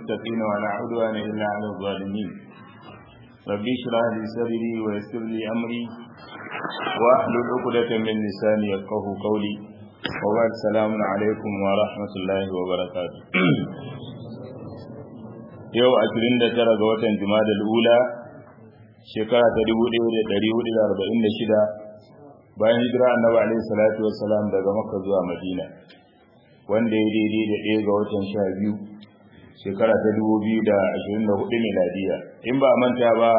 للمتقين ولا عدوان إلا على الظالمين ربي اشرح لي صدري ويسر لي أمري واحلل عقدة من لساني يفقه قولي وبعد السلام عليكم ورحمة الله وبركاته yau 29 ga watan Jumadal Ula shekara ta 1446 bayan hijira Annabi alaihi salatu wassalam daga Makka zuwa Madina wanda ya daidai da ɗaya ga watan 12 shekara ta 2024 miladiya in ba manta ba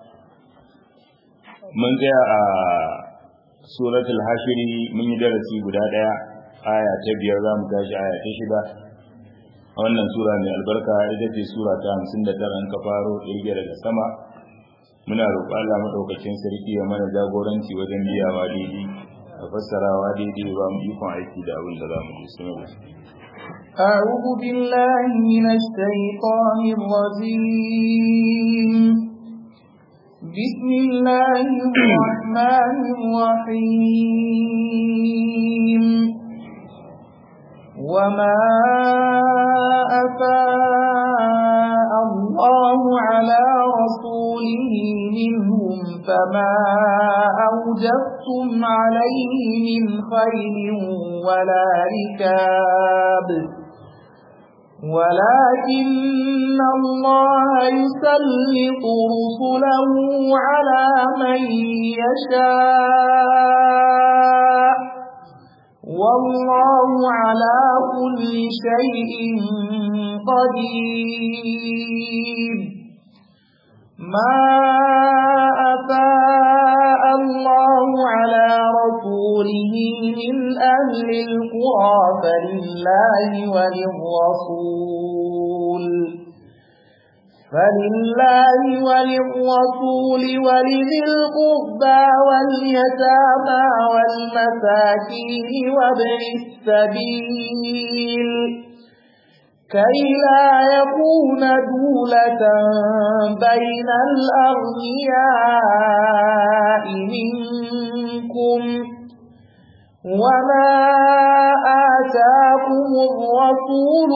mun tsaya a suratul hashiri mun yi darasi guda ɗaya aya ta biyar za mu tashi aya ta shida a wannan sura mai albarka ita ce sura ta hamsin da tara in ka faro ɗirge daga sama muna roƙo Allah maɗaukacin sarki ya mana jagoranci wajen biyawa daidai da fassarawa daidai ba mu ikon aiki da abin da za mu ji suna أعوذ بالله من الشيطان الرجيم بسم الله الرحمن الرحيم وما أفاء الله على رسوله منهم فما أوجبتم عليه من خير ولا ركاب ولكن الله يسلط رسله على من يشاء والله على كل شيء قدير ما أفاء الله على رسوله من أهل القرى فلله وللرسول فلله وللرسول ولذي القربى واليتامى والمساكين وابن السبيل كي لا يكون دولة بين الأغنياء منكم وما آتاكم الرسول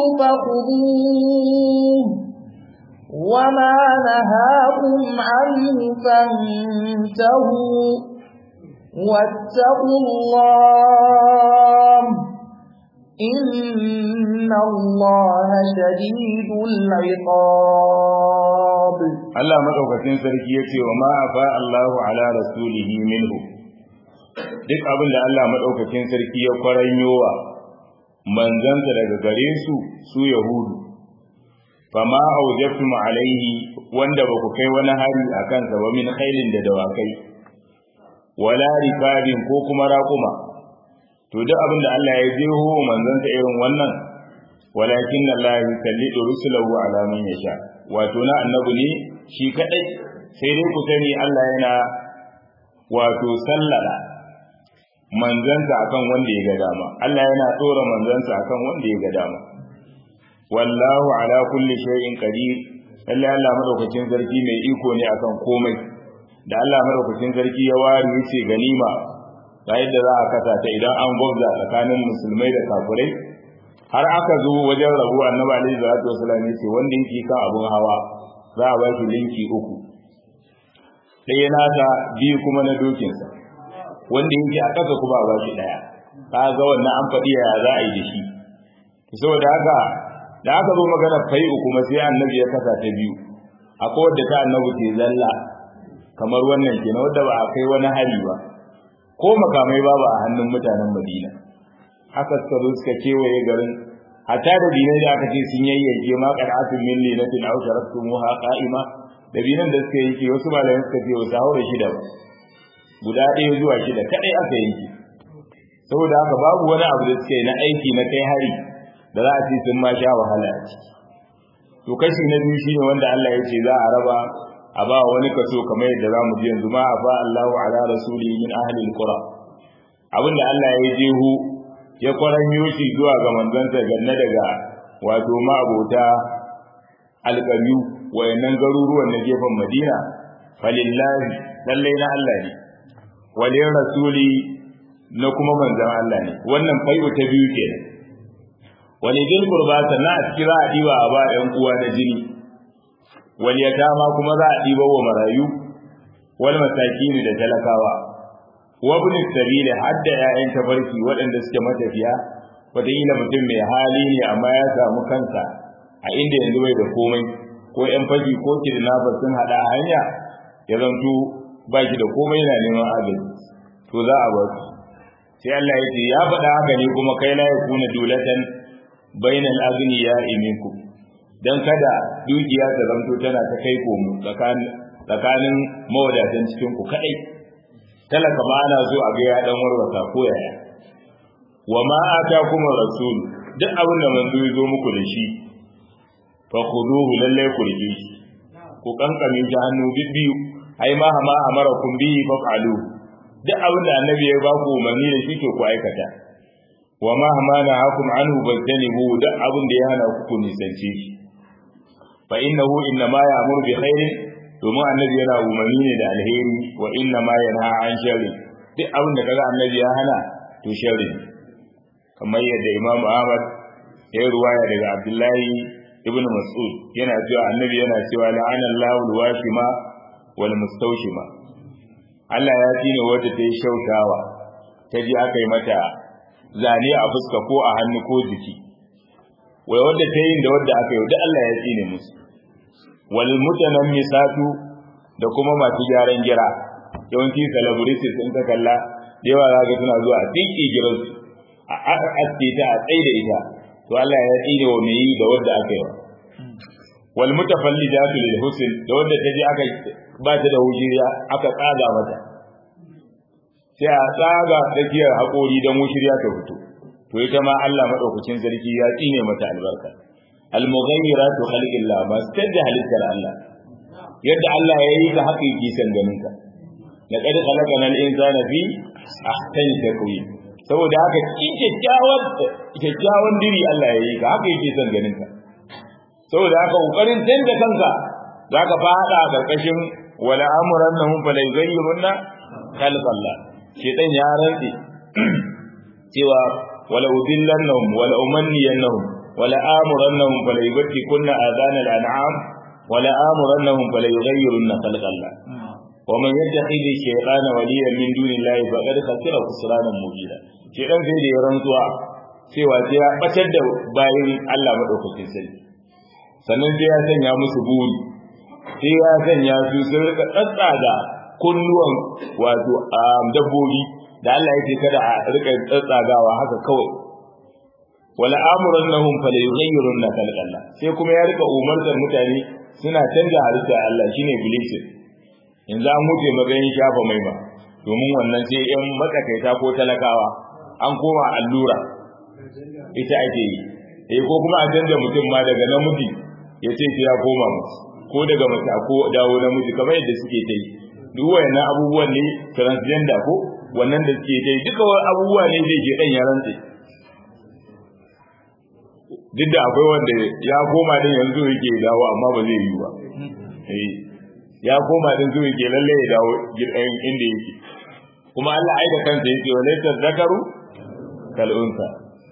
فخذوه وما نهاكم عنه فانتهوا واتقوا الله إن الله شديد العقاب الله مدوكacin sarki yace wa ma afa Allahu ala rasulihi minhu duk abin da Allah madaukakin sarki ya kwaranyowa manzansa daga gare su su yahudu fama aujabtum alaihi wanda ba ku kai wani hari a kansa ba min khailin da dawakai wala rikabin ko kuma raƙuma to duk abin da Allah ya jeho manzansa irin wannan walakin Allah yusallidu rusulahu ala man yasha wato na annabi ne shi kadai sai dai ku sani Allah yana wato sallala manzansa akan wanda ya ga dama Allah yana tsora manzansa akan wanda ya ga dama wallahu ala kulli shay'in qadir lalle Allah madaukakin sarki mai iko ne akan komai da Allah madaukakin sarki ya ware yace ganima ga yadda za a kasa ta idan an gwabza tsakanin musulmai da kafirai har aka zo wajen rabu annabi alaihi salatu wasallam yace wanda yake kan abun hawa za a ba shi linki uku ɗaya nasa biyu kuma na dokinsa wanda yake a ƙasa kuma a ba shi ɗaya ka ga wannan an faɗi yaya za a yi da shi saboda haka da aka zo magana fai'u kuma sai annabi ya kasa ta biyu akwai wadda ta annabi ke zalla kamar wannan kenan wadda ba a kai wani hari ba ko makamai babu a hannun mutanen madina haka suka zo suka kewaye garin hatta da dinai da aka ce sun yayyanke ma qad'atun min linatin aw sharaktumuha qa'ima da binan da suka yanke wasu malamai suka ce wasu haura shida ba guda ɗaya zuwa shida kadai aka yanke saboda haka babu wani abu da suka yi na aiki na kai hari da za a ce sun ma sha wahala a ciki to kashi na biyu shine wanda Allah ya ce za a raba a ba wani kaso kamar yadda za mu ji yanzu ma fa Allahu ala rasuli min ahli alqura abinda Allah ya jeho ya kwaranyo shi zuwa ga manzansa ganna daga wato ma abota alƙaryu wayannan garuruwan na gefen Madina falillahi lallai na Allah ne walin rasuli na kuma manzan Allah ne wannan fai'u ta biyu kenan wani bil qurba sannan a cikin za a diba a ba ɗan uwa da jini wal yatama kuma za a diba wa marayu wal masakin da talakawa wa ibn sabil hadda ya'yan tafarki waɗanda suke matafiya wataƙila mutum mai hali ne amma ya samu kansa a inda yanzu bai da komai ko yan fashi ko kidnapper sun hada a hanya ya zanto ba shi da komai yana neman agaji to za a ba su sai Allah ya ce ya faɗa haka ne kuma kai la yakuna dulatan bainal aghniya minkum dan kada dukiya ta zanto tana ta kai komo tsakanin tsakanin mawadatan cikin ku kadai talaka ma ana so a ga ya dan warwata ko yaya wa ma atakum rasul duk abin da manzo ya zo muku da shi fa khuduhu lalle ku rike shi ku kankame shi hannu bibbiyu ai ma ma amarakum bihi fa'alu duk abin da annabi ya ba ku umarni da shi to ku aikata wa ma ma nahakum anhu bajtanibu duk abin da ya hana ku ku nisance shi fa innahu inna ma ya'muru bi khairin domin annabi yana umarni ne da alheri wa inna ma yanha an sharri duk abin da kaga annabi ya hana to sharri kamar yadda Imam Ahmad ya ruwaya daga Abdullahi ibn Mas'ud yana cewa annabi yana cewa la'ana Allahu al-washima wal mustawshima Allah ya tsine wanda ta yi shaushawa ta ji aka yi mata zane a fuska ko a hannu ko jiki wai wanda ta yi da wanda aka yi da Allah ya tsine musu wal mutanammisatu da kuma masu gyaran gira yawanci celebrities in ka kalla da yawa za ka suna zuwa a tsinki giransu a aske ta a tsaye da ita to Allah ya tsine wa mai yi da wanda aka yi wal mutafallidatu lil husn da wanda ta je aka ba ta da hujiriya aka tsaga mata sai a tsaga tsakiyar haƙori don wushiriya ta fito to ita ma Allah madaukakin sarki ya tsine mata albarka al mughayyiratu khalqillah ba su canja halittar Allah yadda Allah ya yi ka haka yake san ganin ka laqad khalaqana al insana fi ahsani taqwim saboda haka cikin kyakkyawan kyakkyawan diri Allah ya yi ka haka yake son ganin ka saboda haka kokarin canza kanka zaka fada a karkashin wala amrannahum fala yughayyirunna khalqallah shedan ya rantsi cewa wala udillannahum wala umanniyannahum wala amrannahum fala yubtikunna adana al'am wala amrannahum fala yughayyirunna khalqallah ومن يتخذ الشيطان وليا من دون الله فقد خسر خسرانا مبينا shedan sai da ya rantsuwa cewa sai ya batar da bayan Allah madaukakin sarki sannan sai ya sanya musu buri sai ya sanya su sun rika tsatsaga kunnuwan wato dabbobi da Allah yake kada a rika tsatsagawa haka kawai wala amurannahum fala yughayyirunna khalqallah sai kuma ya rika umartar mutane suna canja halitta Allah shine bilisin yanzu an wuce magayin shafa mai ba domin wannan sai yan matsakaita ko talakawa an koma allura ita ake yi eh ko kuma a canza mutum ma daga namiji ya ce ya koma musu ko daga mace ko dawo namiji kamar yadda suke ta yi duk wayannan abubuwan ne transgender ko wannan da suke ta yi duka abubuwa ne zai je dan ya rantse duk da akwai wanda ya koma din yanzu yake dawo amma ba zai yi ba eh ya koma din zuwa yake lalle ya dawo gidan inda yake kuma Allah ai da kansa yake wa laysa zakaru kal unsa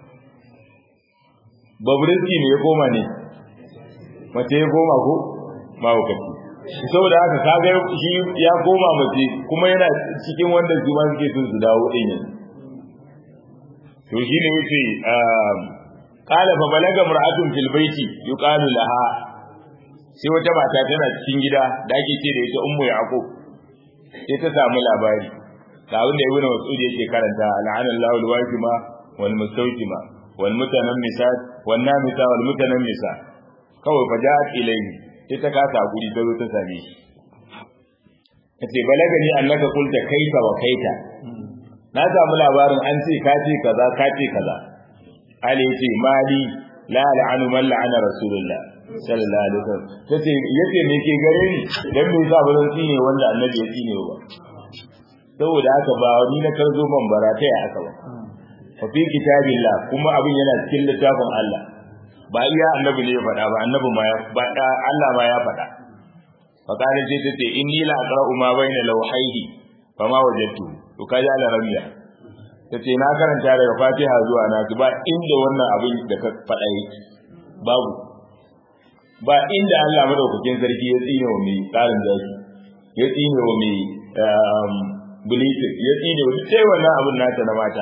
babrinki ne ya koma ne mace ya koma ko ma wakati saboda haka kaga shi ya koma mace kuma yana cikin wanda su ma suke son su dawo din yanzu to shi ne yace qala fa balaga mar'atun fil baiti yuqalu laha sai wata mata tana cikin gida da ake ce da ita ummu yaqub sai ta samu labari ga abin da ibnu mas'ud yake karanta la'ana Allahu al-wajima wal mustawjima wal mutanammisat wan namisa wal mutanammisa kawai fa ja'at ilayhi sai ta kasa guri ta zo ta same shi kace balagani annaka qulta kaita wa kaita na samu labarin an ce ka ce kaza ka ce kaza ali yace mali la la'anu man la'ana rasulullah sallallahu alaihi wasallam tace yace me ke gare ni dan me yasa bazan tsine wanda annabi ya tsine ba saboda haka ba ni na karzo ban barata ya aka ba fa fi kitabillah kuma abin yana cikin littafin Allah ba iya annabi ne ya faɗa ba annabi ma ya faɗa Allah ma ya faɗa fa kana ce tace inni la aqra'u ma baina lawhayhi fa ma wajadtu to kaji ala rabiya ta ce na karanta daga fatiha zuwa na ba inda wannan abin da ka faɗa yake babu ba inda Allah madaukakin sarki ya tsine wa mai tsarin zaki ya tsine wa mai bulitin ya tsine wa sai wannan abin nata na mata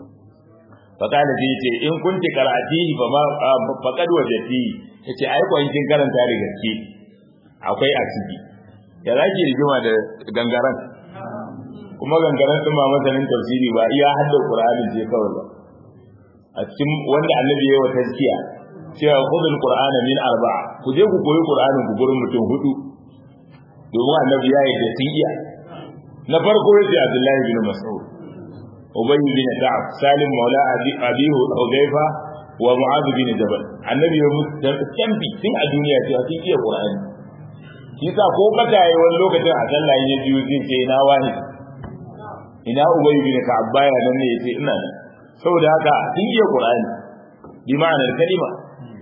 fakala zai ce in kunti qara'atihi fa ma faqad wajati yace ai ko kin karanta da gaske akwai a ciki ya zaki rigima da gangaran kuma gangaran din ma masanin tafsiri ba iya hadda qur'ani ce kawai ba a cikin wanda annabi ya wa tazkiya cewa khudul qur'ana min arba'a ku je ku koyi qur'anin ku gurin mutum hudu domin annabi ya yi da sun iya na farko yace abdullahi bin mas'ud ubay bin ka'ab salim maula abi hudayfa wa mu'adh bin jabal annabi ya musu tambi tun a duniya cewa sun iya qur'ani kisa ko kata yi wani lokacin a sallah ya biyu zai ce ina wani ina ubay bin ka'ab baya nan ne yace ina nan saboda haka sun iya qur'ani bi ma'anar kalima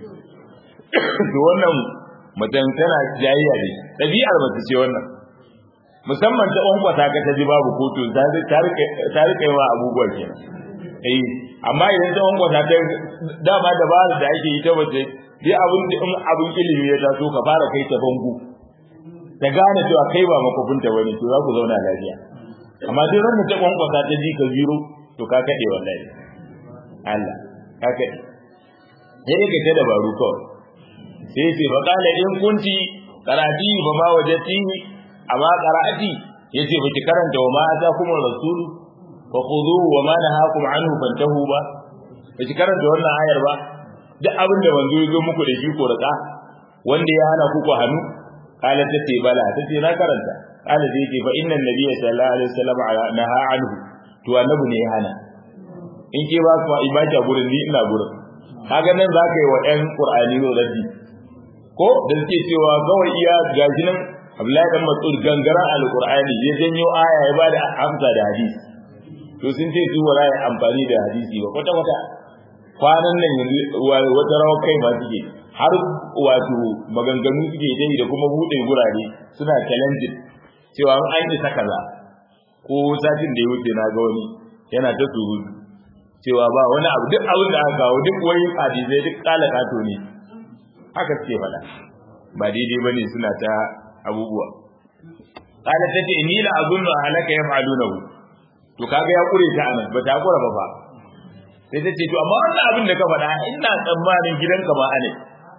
to wannan mutum tana jayayya ne ɗabi'ar mace ce wannan musamman ta ƙwanƙwata ka ta ji babu kotu ta rika yawa abubuwa ke eh amma idan ta ƙwanƙwata ta dama da ba da ake yi ta wace dai abin da in abin ilimi ya taso ka fara kai ta bangu ta gane cewa kai ba makofinta wani to za ku zauna lafiya amma duk ran da ta ƙwanƙwata ta ji ka ziro to ka kaɗe wallahi Allah ka kaɗe sai dai ta dabaru kawai sai ce fa kala in kunti qarati fa ma wajati amma qara'ati yace baki karanta wa ma ata kuma rasul fa khudhu wa ma nahakum anhu fantahu ba baki karanta wannan ayar ba duk abin da manzo yazo muku da shi ko raka wanda ya hana ku ku hannu kala ta ce bala ta ce na karanta kala sai ce fa inna nabiyya sallallahu alaihi wasallam naha anhu to annabi ne ya hana in ke ba ku ibada gurin ni ina gurin kaga nan zaka yi wa ɗan qur'ani raddi ko da suke cewa kawai iya gashi nan Abdullahi dan Mas'ud gangaren alqur'ani ya janyo aya ya bada amsa da hadisi to sun ce su wala ya amfani da hadisi ba kwata kwata kwanan nan yanzu wata rawa kai ba suke har wato maganganu suke dai da kuma bude gurare suna challenging cewa an yi ta kaza ko satin da ya wuce na ga wani yana ta surutu cewa ba wani abu duk abin da aka kawo duk wani hadisai duk kala kato ne haka suke faɗa ba daidai bane suna ta abubuwa qala tace ni la azunnu halaka yaf'alunahu to kaga ya kure ta anan ba ta kura ba fa sai tace to amma wannan abin da ka faɗa ina tsammanin gidanka ba ane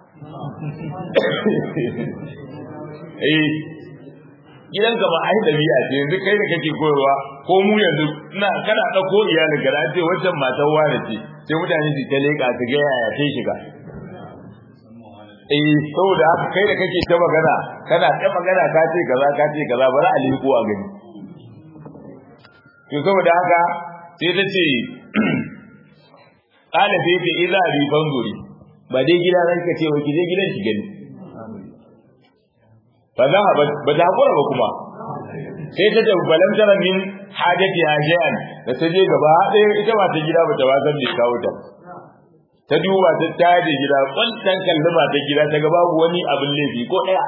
eh gidanka ba ai dabi'a ce yanzu kai da kake koyarwa ko mu yanzu ina kana dauko iyalin ka da ce wancan matar wani ce sai mutane su ta leka su ga yaya ta shiga eh saboda haka kai da kake ta magana kana ta magana ka ce kaza ka ce kaza bari a liko a gani to saboda haka sai ta ce kana sai ta idza bi banzuri ba dai gida nan ka ce wa ki je gidan ki gani fa za ba ta hakura ba kuma sai ta tafi balan tara min hajati hajiyan da ta je gaba ɗaya ita ba ta gida ba ta wasan da kawo ta ta duba ta taje gida kwantan kalluma ta gida ta ga babu wani abin laifi ko ɗaya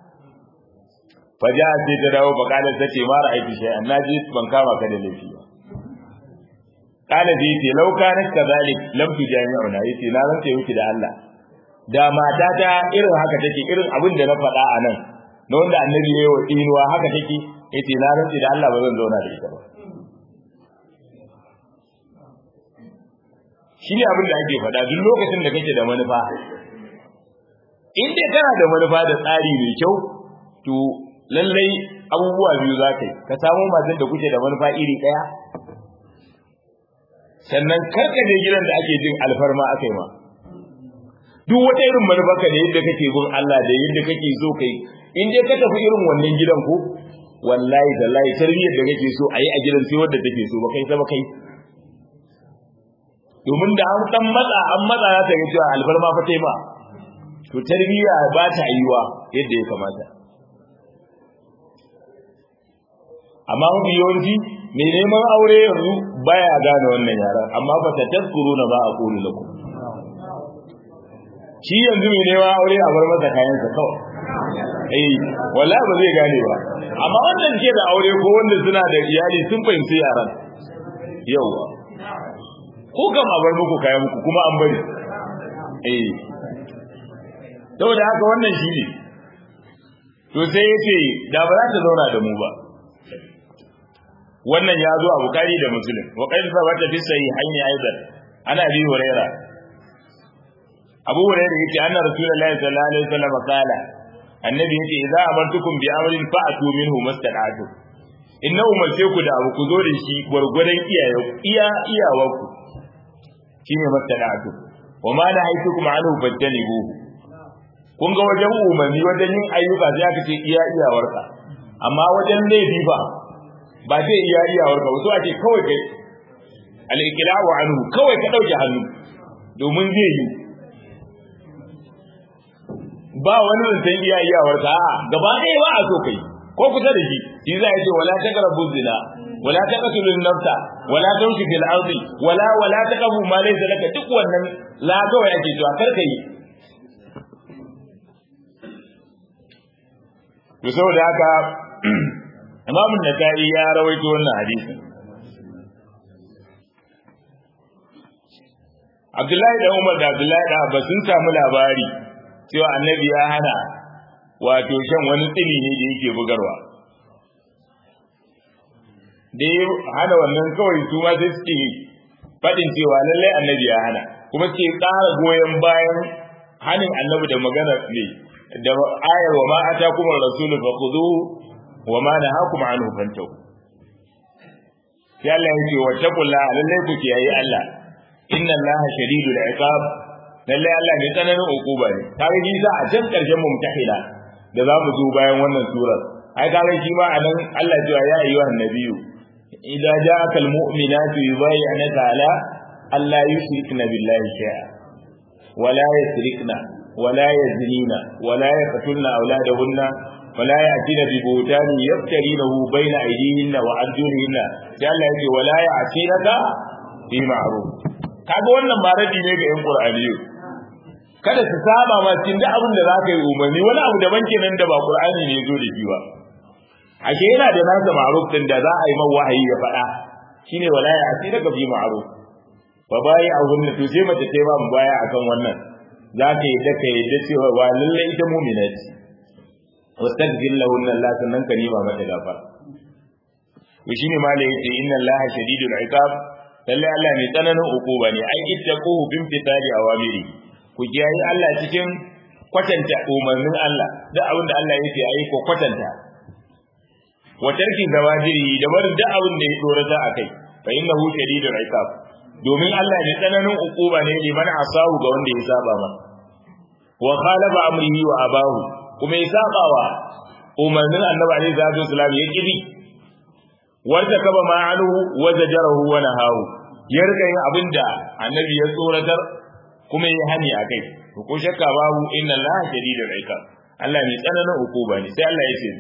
faja sai ta dawo bakalar ta ce mara aiki shi an naji ban kama ka da laifi ba kana zai ce lau kana kazalik lam tu jami'una yace na rantsa miki da Allah da mata ta irin haka take irin abin da na faɗa a nan na wanda annabi ya yi wa tsinuwa haka take yace na rantsa da Allah ba zan zauna da ita ba shi ne abin da ake faɗa duk lokacin da kake da manufa in dai kana da manufa da tsari mai kyau to lallai abubuwa biyu za ka yi ka samu matan da kuke da manufa iri ɗaya sannan karka je gidan da ake jin alfarma aka yi ma duk wata irin manufarka da yadda kake bin Allah da yadda kake so kai in dai ka tafi irin wannan gidan ko wallahi tallahi tarbiyyar da kake so a yi a gidan sai wadda take so ba kai ba kai domin da an san matsa an matsa za ta ga cewa alfarma fa tai ma to tarbiyya ba ta yiwa yadda ya kamata amma mafi yawanci mai neman aure yanzu baya gane wannan yaran amma fa ta tazkuru na ba a kulu lakum shi yanzu mai neman aure a bar masa kayansa kawai eh wallahi ba zai gane ba amma wannan ke da aure ko wanda suna da iyali sun fahimci yaran yawa ko gama bar muku kayan muku kuma an bari eh saboda haka wannan shi ne to sai ya ce da ba za ta zauna da mu ba wannan ya zo a bukari da muslim wa qad sabata fi sahihaini aidan ana bi huraira abu huraira yace anna rasulullahi sallallahu alaihi wasallam qala annabi yace idza amartukum bi amrin fa'atu minhu mastada'tu inna umarce ku da abu ku zo da shi gwargwadon iyaye iya iyawarku shine mastada'tu wa ma nahaitukum anhu fajtanibu kun ga wajen umarni wajen yin ayyuka sai aka ce iya iyawarka amma wajen laifi ba ba sai iya iyawarka ba so ake kawai kai al-iqla'u anhu kawai ka dauke hannu domin zai yi ba wani zancen iya iyawarka a gaba ɗaya ba a so kai ko kusa da shi shi za ya ce wala taqrabu zina wala taqtulu an-nafsa wala tamshi fil ardi wala wala taqafu ma laysa laka duk wannan la kawai ake cewa kar kai to saboda haka Imam Nasa'i ya rawaito wannan hadisi Abdullahi da Umar da Abdullahi da Abbas sun samu labari cewa Annabi ya hana wato shan wani tsini ne da yake bugarwa da ya hana wannan kawai su ma sai suke faɗin cewa lallai Annabi ya hana kuma suke ƙara goyon bayan hanin Annabi da magana ne da ayar wa ma atakum ar-rasul fakhuduhu wa ma nahakum anhu fantahu sai Allah ya ce wa taqullaha lallai ku kiyaye Allah inna Allah shadidul iqab lallai Allah mai tsananin ukuba ne kage ji za a can karshen mumtahila da za mu zo bayan wannan surar ai kage shi ma anan Allah ya ya ayyuhan nabiyyu idza ja'aka al-mu'minatu yubayyi'naka ala alla yushrikna billahi shay'a wa la yusrikna ولا يزنين ولا يقتلن أولادهن ولا يأتين ببهتان يفترينه بين أيديهن وأرجلهن قال يجي ولا يعصينك في معروف kaga wannan ma rabi ne ga yan qur'aniyu kada su saba ma cikin duk abin da zaka yi umarni wani abu daban kenan da ba qur'ani ne zo da shi ba ashe yana da nasa ma'ruf din da za a yi man wahayi ya faɗa shine wala ya asira ka bi ma'ruf fa bai a wannan to sai mace ta ba mu baya akan wannan za ka yi da ka yi da cewa wa lalle ita mu'mina ce wastaghfir lahunna Allah sannan ka nima mata gafara to shine ma da yace inna Allah shadidul iqab lalle Allah mai tsananin ukuba ne ai ittaquhu bin fitali awamiri ku kiyaye Allah cikin kwatanta umarnin Allah da abin da Allah yake ayi ko kwatanta wa tarki zawajiri da barin da abin da ya dorata akai fa innahu shadidul iqab domin Allah ne tsananin ukuba ne liman asahu ga wanda ya saba ma wa khalafa amrihi wa abahu kuma ya saba wa umarnin annabi alaihi salatu wasalam ya kiri wanda kaba ma anhu wa zajarahu wa nahahu ya rika yin abinda annabi ya tsoratar kuma ya hani akai to ko shakka babu inna allaha shadidul iqab Allah ne tsananin ukuba ne sai Allah ya ce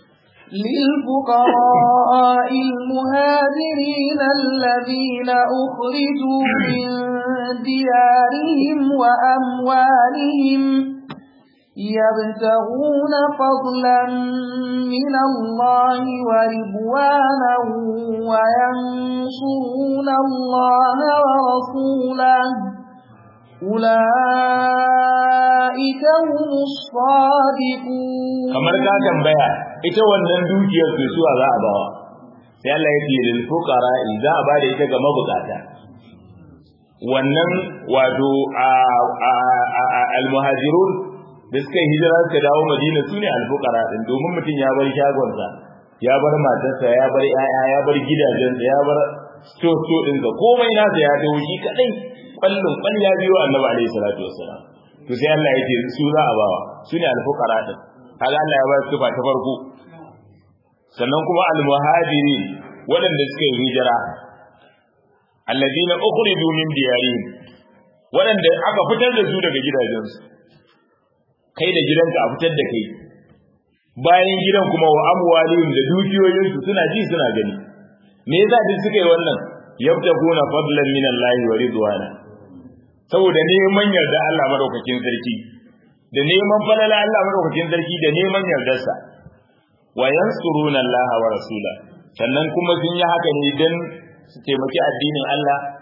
للفقراء المهاجرين الذين أخرجوا من ديارهم وأموالهم يبتغون فضلا من الله ورضوانا وينصرون الله ورسوله أولئك هم الصادقون kamar ka tambaya ita wannan dukiyar su suwa za a bawa sai Allah ya ce lil fuqara za a bada ita ga mabukata wannan wato al muhajirun da suka yi hijira suka dawo Madina sune al fuqara din domin mutum ya bar shagonsa ya bar matarsa ya bar yaya ya bar gidajensa ya bar sto sto din ga komai nasa ya dawo shi kadai kwallon kwall ya biyo annabi alaihi salatu wassalam to sai Allah ya ce su za a bawa sune al fuqara din kaga Allah ya ba su ta farko sannan kuma al-muhajirin waɗanda suka yi hijira alladina ukhriju min diyarihim waɗanda aka fitar da su daga gidajensu kai da gidanka a fitar da kai bayan gidan kuma wa amwalihim da dukiyoyinsu suna ji suna gani me yasa duk suka yi wannan yabtaguna fadlan min Allah wa ridwana saboda neman yarda Allah madaukakin sarki da neman falala Allah madaukakin sarki da neman yardarsa wa yansuruna Allah wa rasula sannan kuma sun yi haka ne dan su taimaki addinin Allah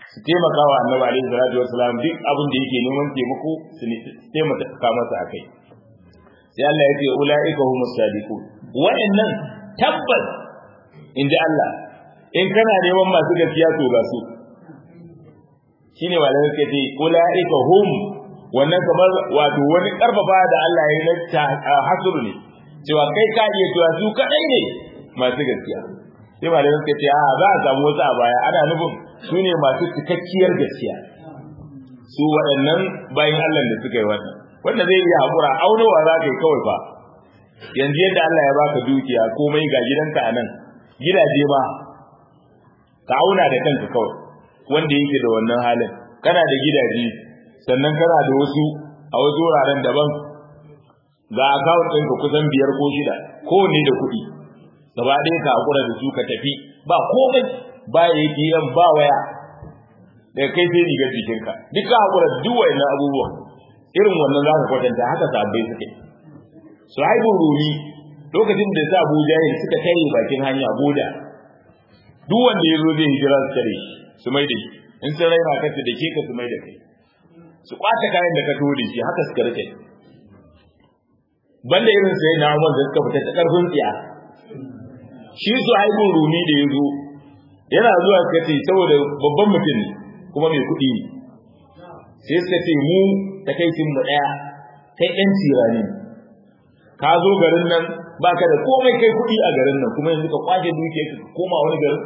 su taimaka wa annabi alaihi salatu wasalam duk abin da yake neman taimako su taimaka masa akai sai Allah ya ce ulaika humus sadiqun wa'annan tabbas inda Allah in kana neman masu gaskiya to ga su shine malamai suka ce ulaika hum wannan kamar wato wani karfafa da Allah ya yi na hasuru ne cewa kai ka iya cewa su kadai ne masu gaskiya sai malamai suka ce a za a samu wasu a baya ana nufin su ne masu cikakkiyar gaskiya su waɗannan bayan Allah da suka yi wannan wanda zai iya haƙura aunowa za ka yi kawai fa yanzu yadda Allah ya baka dukiya komai ga gidanka a nan gidaje ma ka auna da kanka kawai wanda yake da wannan halin kana da gidaje sannan kana da wasu a wasu wuraren daban ga akawun ɗinka kusan biyar ko shida kowanne da kuɗi gaba ɗaya ka haƙura da su ka tafi ba komai ba ATM ba waya daga kai sai rigar jikinka duk ka haƙura duk wayannan abubuwan irin wannan za ka kwatanta haka sabbai suke su haibu rumi lokacin da sa abu jahil suka kai bakin hanya boda duk wanda ya zo zai hijira su tare su mai da shi in sun raina ka da ke ka su mai da kai su kwace kayan da ka to da shi haka suka rike banda irin sai na Umar da suka fita ta karfin tsiya shi su haibu rumi da ya zo yana zuwa suka ce saboda babban mutum ne kuma mai kuɗi ne sai suka ce mu takaicin mu ɗaya kai ƴan tirani ka zo garin nan baka da komai kai kuɗi a garin nan kuma yanzu ka kwace duke ka koma wani garin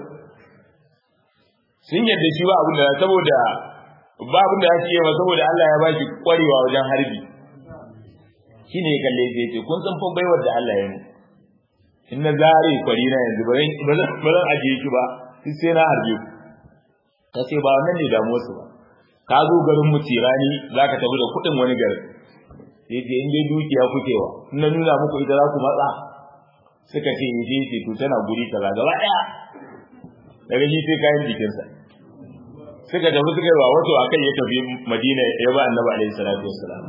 sun yadda shi ba abin da saboda ba abin da ya ce ba saboda Allah ya baki kwarewa wajen harbi shine ya kalle ya ce kun san fa baiwar da Allah ya yi in na zare kwari na yanzu ba zan ba zan ajiye ki ba sai na harbe ku ka ce ba wannan ne damuwar su ba ka zo garin mu tirani zaka tafi da kuɗin wani garin sai ce in dai dukiya kuke wa in na nuna muku ita za ku matsa suka ce yi ce to tana guri kaza gaba ɗaya daga shi sai kayan jikinsa suka tafi suka yi wa wato akan ya tafi madina ya ba annabi alaihi salatu wassalam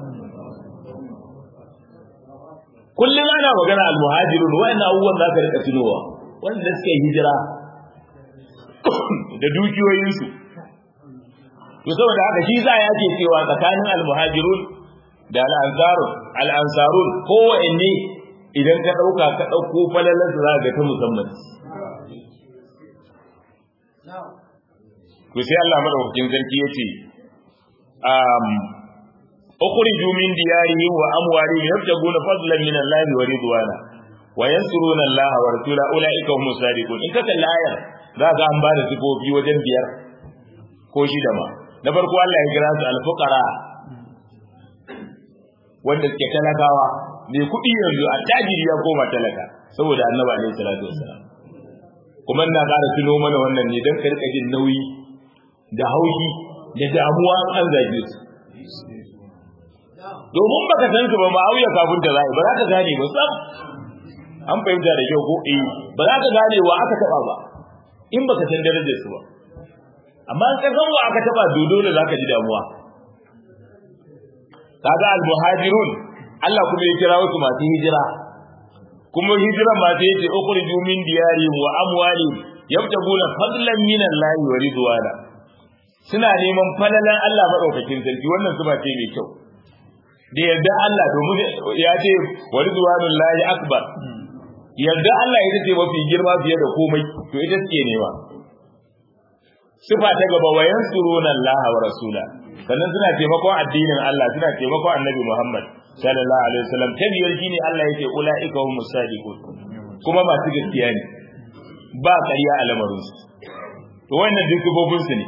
kullum ana magana almuhajirun wa'annan abubuwan za ka rika tunowa wanda suka yi hijira da dukiyoyinsu to saboda haka shi za ya ce cewa tsakanin almuhajirun da al'ansarun al'ansarun kowanne idan ka ɗauka ka ɗauko falalar su za ga ta musamman to sai Allah madaukakin sarki ya ce ukhriju min diyarihim wa amwalihim yabtaguna fadlan min Allah wa ridwana wa yansuruna Allah wa rasula ulaika humus sadiqun in ka kalla ayar za ka an bada sifofi wajen biyar ko shida ma na farko Allah ya kira su al-fuqara wanda suke talakawa mai kuɗi yanzu a tajiri ya koma talaka saboda annabi alaihi salatu wassalam kuma ina ƙara tuno mana wannan ne don ka rika jin nauyi da haushi da damuwa an zage su domin baka san su ba ma auya kafin da zai ba za ka gane ba sam an fahimta da kyau ko eh ba za ka gane wa aka taba ba in baka san darajar su ba amma in ka san wa aka taba dodo da zaka ji damuwa kaga al-muhajirun Allah kuma ya kira wasu masu hijira kuma hijira ma sai yace ukhriju min diyarihim wa amwalihim yabtaguna fadlan min Allah wa ridwana suna neman falalan Allah madaukakin sarki wannan su ba ce mai kyau da yarda Allah domin ya ce wa ridwanul lahi akbar yarda Allah ita ce mafi girma fiye da komai to ita ce nema sifa ta gaba wa yansuruna Allah wa rasula sannan suna taimakon addinin Allah suna taimakon Annabi Muhammad sallallahu alaihi wasallam ta biyar shine Allah yake ulaika humus sadiqun kuma masu gaskiya ne ba ƙarya a lamarin su to wannan duk gobobin su ne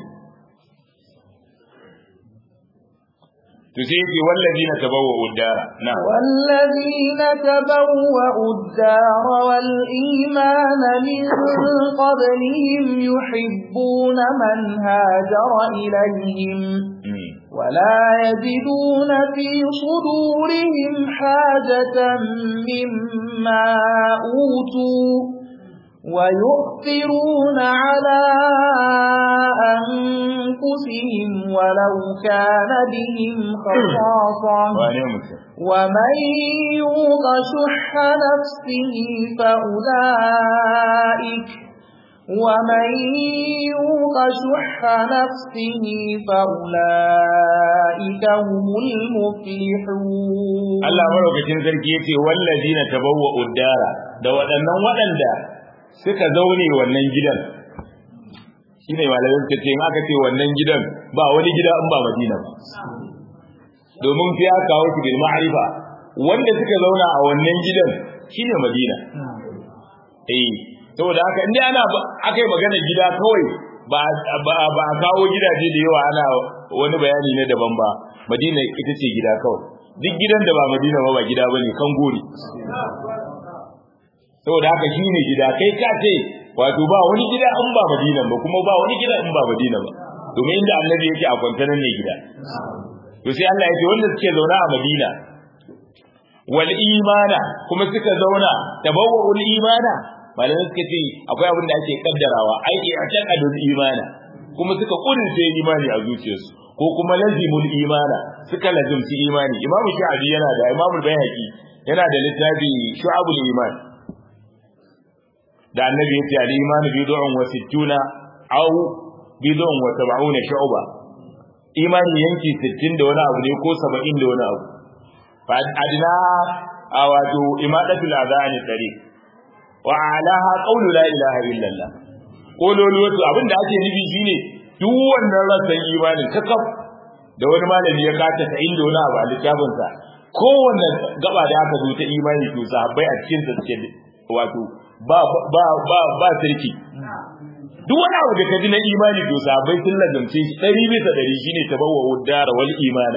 to sai yake wallazina tabawwa'u ad-dara na wallazina tabawwa'u ad-dara wal imana min qablihim yuhibbuna man hajara ilayhim ولا يجدون في صدورهم حاجة مما أوتوا ويؤثرون على أنفسهم ولو كان بهم خصاصة ومن يوق شح نفسه فأولئك ومن يوق شح نفسه فأولئك هم المفلحون Allah maraukakin sarki yace wallazina tabawwa uddara da waɗannan waɗanda suka zaune wannan gidan shine malamin suka ce in aka ce wannan gidan ba wani gida in ba Madina ba domin sai aka kawo shi bil ma'rifa wanda suka zauna a wannan gidan shine Madina eh saboda haka inda ana aka yi magana gida kawai ba ba a kawo gidaje da yawa ana wani bayani ne daban ba Madina ita ce gida kawai duk gidan da ba Madina ba ba gida bane kan gori saboda haka shine gida kai ka ce wato ba wani gida in ba Madina ba kuma ba wani gida in ba Madina ba domin inda Annabi yake a kwantanan ne gida to sai Allah ya ce wanda suke zauna a Madina wal imana kuma suka zauna tabawwa'ul imana malamai suka ce akwai abin da ake kaddarawa ai a taqadul imana kuma suka kurince imani a zuciyarsu ko kuma lazimul imana suka lazimci imani imamu sha'abi yana da imamu bayhaqi yana da littafi shu'abul iman da annabi yace al imanu bid'un wa sittuna aw bid'un wa sab'una shu'ba imani yanki 60 da wani abu ne ko 70 da wani abu fa adna a wato imadatul adani tariq wa alaha qawlu la ilaha illallah kololuwatu abinda ake nufi shine duk wannan rasan imanin kakaf da wani malami ya kata ta inda wani abu a littafinsa kowanne gaba da aka zo ta imani to sahabbai a cikin suke wato ba ba ba ba sarki duk wani abu da kaji na imani to sahabbai sun lazance shi ɗari bisa ɗari shine tabawwa uddara wal imana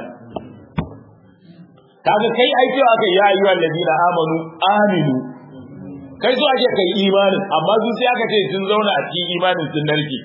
kaga kai ai cewa aka ya ayyuha allazina amanu aminu kai so ake kai imanin amma su sai aka ce sun zauna a cikin imanin sun narke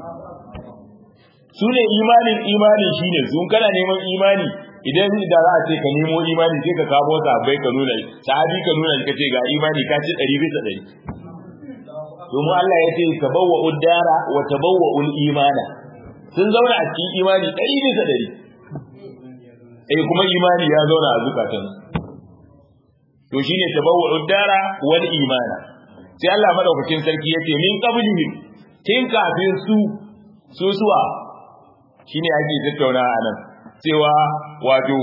su ne imanin imani shine sun kana neman imani idan da za a ce ka nemo imani sai ka kamo sahabbai ka nuna sahabi ka nuna ka ce ga imani ka ci ɗari bisa ɗari domin Allah ya ce tabawwa uddara wa tabawwa ul imana sun zauna a cikin imani ɗari bisa ɗari eh kuma imani ya zauna a zukatan to shine tabawwa uddara wal imana sai Allah madaukakin sarki yace min qablihim tin kafin su su suwa shine ake tattauna a nan cewa wato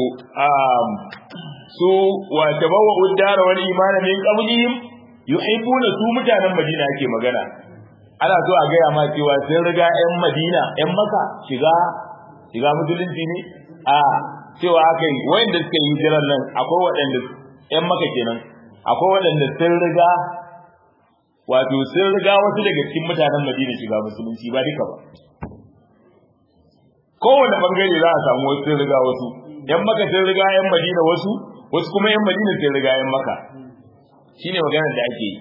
su wa tabawwa uddara wal imana min qablihim yuhibbuna su mutanen Madina ake magana ana so a gaya ma cewa sun riga ƴan Madina ƴan Makka shiga shiga musulunci ne a cewa aka yi wayanda suka yi hijiran nan akwai waɗanda ƴan Makka kenan akwai waɗanda sun riga wato sun riga wasu daga cikin mutanen Madina shiga musulunci ba duka ba kowane bangare za a samu wasu sun riga wasu yan maka sun riga yan madina wasu wasu kuma yan madina sun riga yan maka shine maganar da ake yi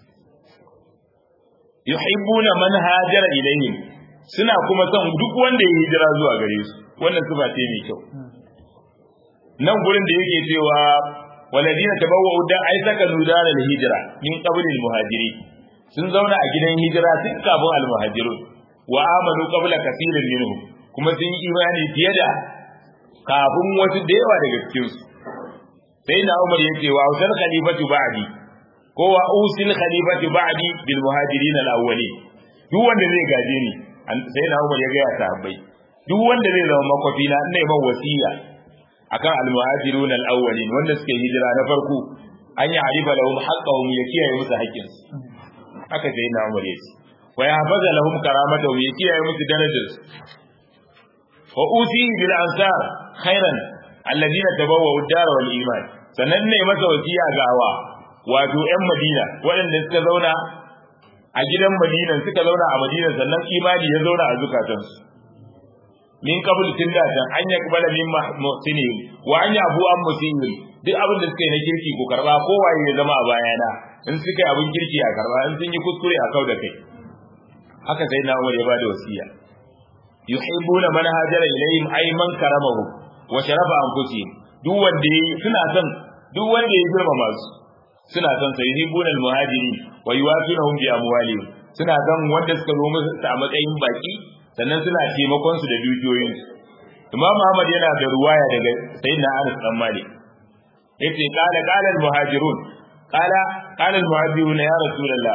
yuhibbuna man hajara ilayhim suna kuma son duk wanda ya hijira zuwa gare su wannan sifa ce mai kyau nan gurin da yake cewa waladina tabawwa'u da ai saka nudara da hijira min qablil muhajiri sun zauna a gidan hijira tun kafin al muhajirun wa amanu qabla kathirin minhum kuma sun yi imani fiye da kafin wasu da yawa daga cikinsu sai na umar ya ce wa usal khalifatu ba'di ko wa usil khalifatu ba'di bil muhajirin al awwali duk wanda zai gaje ni sai na umar ya ga ya sahabbai duk wanda zai zama makwafi na ina man wasiya akan al muhajirun al awwalin wanda suke hijira na farko an yi arifa lahum haqqahum ya kiyaye musu haƙƙinsu haka sai na umar ya ce wa ya hafaza lahum karamatahum ya kiyaye musu darajarsu wa usihi bil ansar khairan alladina tabawwa'u ad-dar wal iman sannan ne masa wasiya gawa wato ƴan Madina waɗanda suka zauna a gidan Madina suka zauna a Madina sannan imani ya zauna a zukatansu min qabl tunda tan an yakbala min muhsinin wa an yabu an musinin duk abin da suka yi na kirki ko karba ko waye ya zama a bayana in suka yi abin kirki a karba in sun yi kuskure a kau da kai haka sai na Umar ya bada wasiya yuhibbuna man hajara ilayhim ay man karamahu wa sharafa anfusihim duk wanda suna son duk wanda ya girmama su suna son sai yuhibbuna almuhajirin wa yuwafinahum bi amwalihim suna son wanda suka zo musu a matsayin baki sannan suna taimakon su da dukiyoyin su Imam Muhammad yana da ruwaya daga Sayyidina Anas dan Malik yace qala qala almuhajirun qala qala almuhajirun ya rasulullah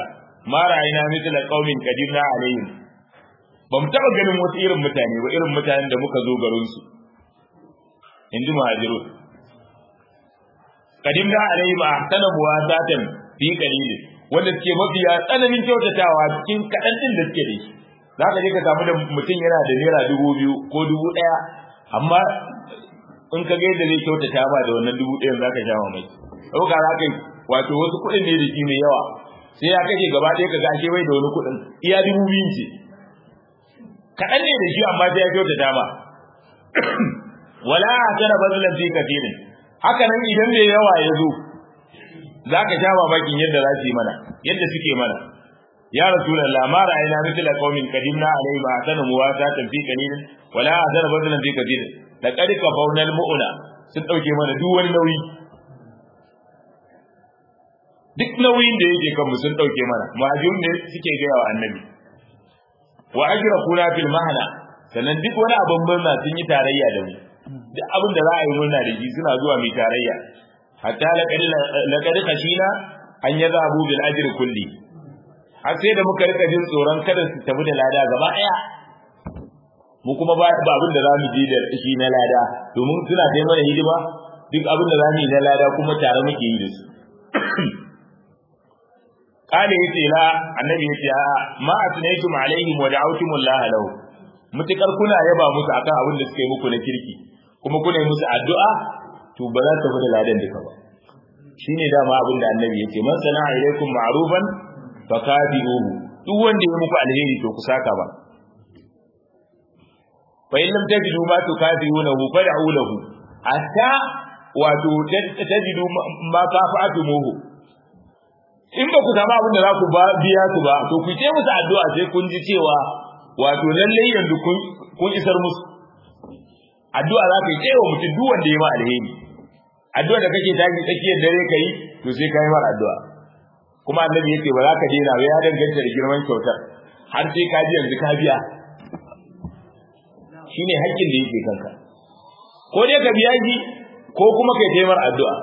ma ra'ayna mithla qaumin qadirna alaihim ba mu taba ganin wasu irin mutane ba irin mutanen da muka zo garin su inji muhajirun qadimna alaihim ahsana muwasatan fi qalilin wanda suke mafiya tsananin kyautatawa cikin kaɗan ɗin da suke da shi za ka je ka samu da mutum yana da naira dubu biyu ko dubu ɗaya amma in ka ga yadda zai kyautata ba da wannan dubu ɗayan za ka sha mamaki ɗauka za ka yi wato wasu kuɗin ne da shi mai yawa sai ya kashe gaba ɗaya ka gashe bai da wani kuɗin iya dubu biyun ce kaɗan ne da shi amma sai ya kyautata ba wala a tana bazulan fi kafirin haka nan idan mai yawa ya zo za ka sha mamakin yadda za su yi mana yadda suke mana ya rasulullah ma ra'ayna mithla qaumin qadimna alayhi ma atana muwasatan fi qalilin wala azara badalan fi kathirin laqad kafawna almu'na sun dauke mana duk wani nauyi duk nauyin da yake kan mu sun dauke mana muhajirun ne suke gaya wa annabi wa ajrafuna fil mahna sannan duk wani abin murna sun yi tarayya da mu duk abin da za a yi murna da shi suna zuwa mai tarayya hatta laqad khashina an yadhabu bil ajri kulli har sai da muka rika jin tsoron kada su tafi da lada gaba daya mu kuma ba abin da zamu ji da shi na lada domin suna kai mana hidima duk abin da zamu yi na lada kuma tare muke yi da su kale yace la annabi yace a ma asnaytum alaihim wa da'awtum Allah lahu mutakar kuna yaba musu akan abin da suka yi muku na kirki kuma kuna yi musu addu'a to ba za ta fi da ladan duka ba shine dama abin da annabi yake man sana'a ilaikum ma'rufan fa kafiruhu duk wanda ya muku alheri to ku saka ba fa in lam tajidu ma tukafirunahu fad'u lahu hatta wato tajidu ma kafa'atumuhu in ba ku samu abin da za ku biya su ba to ku ce musu addu'a sai kun ji cewa wato lallai yanzu kun isar musu addu'a za ka yi cewa mutum duk wanda ya ma alheri addu'a da kake tashi tsakiyar dare ka yi to sai ka yi mar addu'a kuma annabi yake ba za ka daina ba ya danganta da girman kyautar har sai ka ji yanzu ka biya shine haƙƙin da yake kanka ko dai ka biya shi ko kuma kai taimar addu'a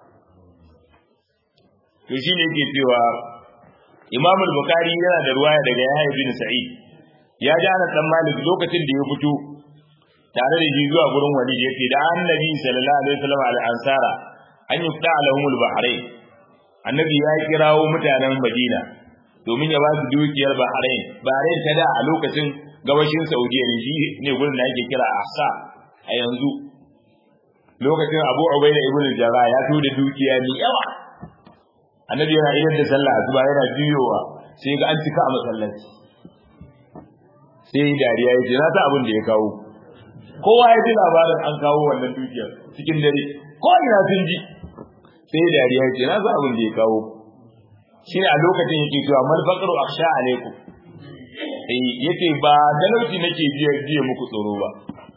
to shine yake cewa Imam al-Bukhari yana da ruwaya daga Yahya bin Sa'id ya ji ana dan Malik lokacin da ya fito tare da shi zuwa gurin wali yake da annabi sallallahu alaihi wasallam al-ansara an yufta lahum al-bahrain annabi ya kirawo mutanen Madina domin ya ba su dukiyar Bahrain Bahrain ta da a lokacin gabashin Saudiya ne shi ne gurin da ake kira Ahsa a yanzu lokacin Abu Ubaida ibn Jarrah ya to da dukiya ne yawa annabi yana idan da sallah asuba yana juyowa sai ga an cika a masallaci sai dariya yace na ta abin da ya kawo kowa ya ji labarin an kawo wannan dukiyar cikin dare ko ina sun ji sai dariya yace na ta abin da ya kawo shine a lokacin yake cewa mal faqru akhsha alaikum eh yace ba talauci nake jiya jiya muku tsoro ba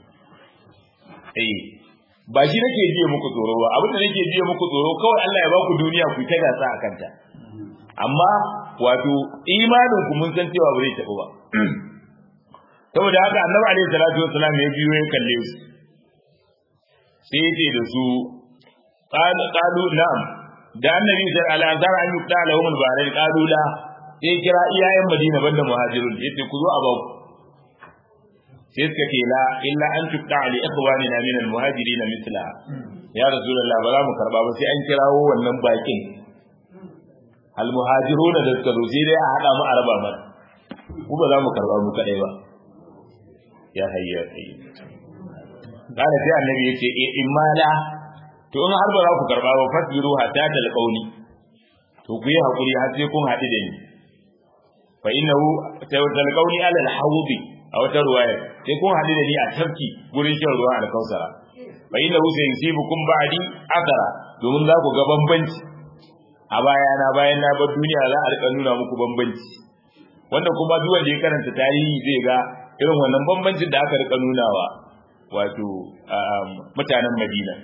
eh ba shi nake jiya muku tsoro ba abin da nake jiya muku tsoro kawai Allah ya ba ku duniya ku ta gasa a kanta amma wato imanin ku mun san cewa ba zai tafi ba saboda haka annabi alaihi salatu wassalam ya biyo ya kalle su sai yace da su qalu na'am da annabi sai al-azhar an yuqta lahum al-bahrain qalu la sai kira iyayen madina banda muhajirun yace ku zo a ba ku sai suka ce la illa an tuqta li ikhwanina min al-muhajirin mithla ya rasulullah ba za mu karba ba sai an kirawo wannan bakin al-muhajiruna da suka zo sai dai a hada mu araba mana ku ba za mu karba mu kadai ba ya hayya sai kana sai annabi yace in ma la to in har ba za ku karba ba fasbiru hatta talqauni to ku yi hakuri har sai kun haɗu da ni fa innahu talqauni ala al-hawdi a wata ruwaya sai kun haɗu da ni a tafki gurin shan ruwa alkausara fa inna hu sai yusibukum ba'di athara domin za ku ga bambanci a baya na bayan na bar duniya za a rika nuna muku bambanci wanda kuma duk wanda ya karanta tarihi zai ga irin wannan bambancin da aka rika nunawa wato mutanen Madina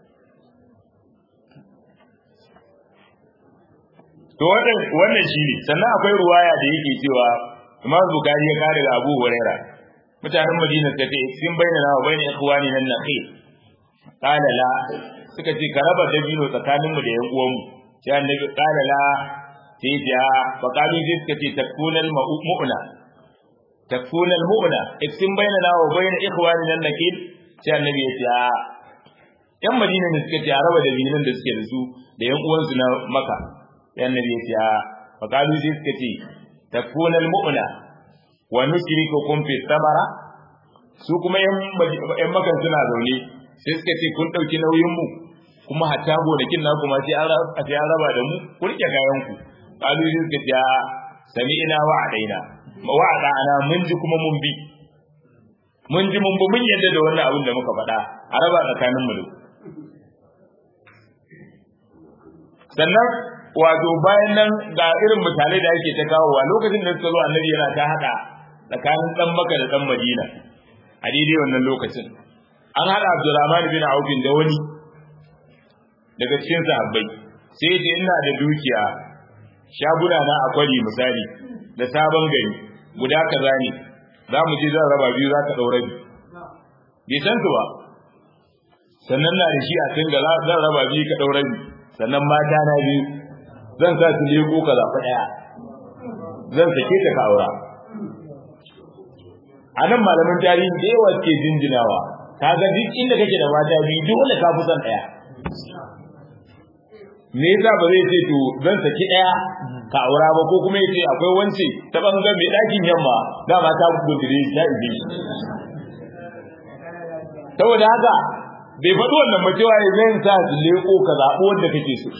to wannan wannan shine sannan akwai ruwaya da yake cewa Imam Bukhari ya kare da Abu Huraira mutanen Madina suka ce sun bayyana wa bayyana ikhwani nan nakhil qala la suka ce ka raba dabino tsakanin mu da yan uwan mu sai annabi qala la sai ya faqalu sai suka ce takunal mu'na takunal mu'na iksin bainana wa bain ikhwanina nakil sai annabi ya ce a yan madina ne suka ce a raba da binan da suke da su da yan uwansu na maka sai annabi ya ce a faqalu sai suka ce takunal mu'na wa nushrikukum fi thamara su kuma yan makan suna zaune sai suka ce kun ɗauki nauyin mu kuma hatta gonakin na kuma sai an raba da mu ku rike kayan ku kalu sai suka ce sami ina wa adaina wa adana mun ji kuma mun bi mun ji mun bi mun yadda da wannan abin da muka faɗa a raba tsakanin mu sannan wato bayan nan ga irin misalai da ake ta kawowa lokacin da suka zo annabi yana ta haɗa tsakanin ɗan maka da ɗan madina a daidai wannan lokacin an haɗa Abdurrahman bin Auf da wani daga cikin sahabbai sai ce ina da dukiya shaguna na akwari misali da sabon gari guda kaza ne za mu je zan raba biyu za ka ɗaura biyu bai san su ba sannan na da shi a can ga zan raba biyu ka ɗaura biyu sannan mata na biyu zan sa su leko ka zaɓi ɗaya zan sake ta ka aura a nan malaman tarihi da yawa ke jinjinawa ka ga duk inda kake da mata biyu dole ka fi son ɗaya me yasa ba zai ce to zan saki ɗaya ka aura ba ko kuma yace akwai wance ta bangar mai ɗakin yamma dama ta gudure ta ibe saboda haka bai faɗi wannan ba cewa ya zai sa su leko ka zaɓi wanda kake so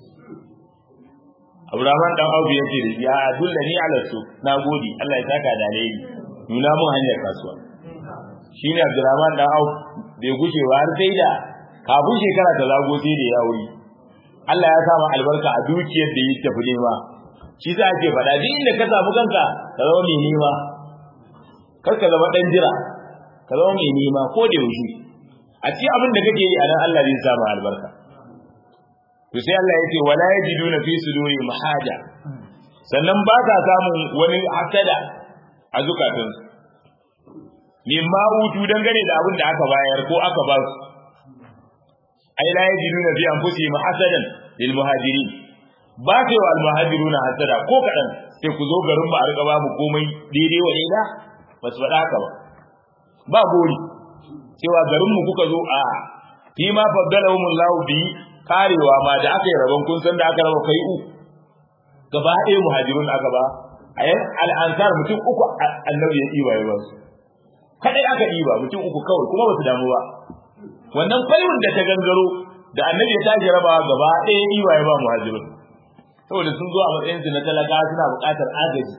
Abraman dan Audu yace da ya dulla ni ala su na gode Allah ya saka da alheri nuna mun hanyar kasuwa shine Abdurrahman dan Auf bai gushe ba har sai da kafin shekara ta zago sai da ya wuri Allah ya sa albarka a dukiyar da yake tafi nema shi za ake faɗa duk inda ka samu kanka ka zama mai nema kar ka zama dan jira ka zama mai nema ko da yaushe a ci abin da kake yi a nan Allah zai sa albarka to sai Allah ya ce wala yajiduna fi suduri mahaja sannan ba ka samun wani hasada a zukatansu mimma utu dangane da abin da aka bayar ko aka ba su ai la yajiduna fi anfusihim hasadan lil muhajirin ba sai wa al muhajiruna hasada ko kadan sai ku zo garin mu a riga ba mu komai daidai wa daida ba su faɗa haka ba ba gori cewa garin mu kuka zo a fi ma faddalahum Allah bi karewa ma da aka yi rabon kun san da aka raba kai u gaba ɗaya muhajirun aka ba a yan al'ansar mutum uku annabi ya ɗiba ya ba su kadai aka ɗiba mutum uku kawai kuma ba su damu ba wannan fayyun da ta gangaro da annabi ya tashi rabawa gaba ɗaya ɗiba ya ba muhajirun saboda sun zo a matsayinsu na talaka suna buƙatar agaji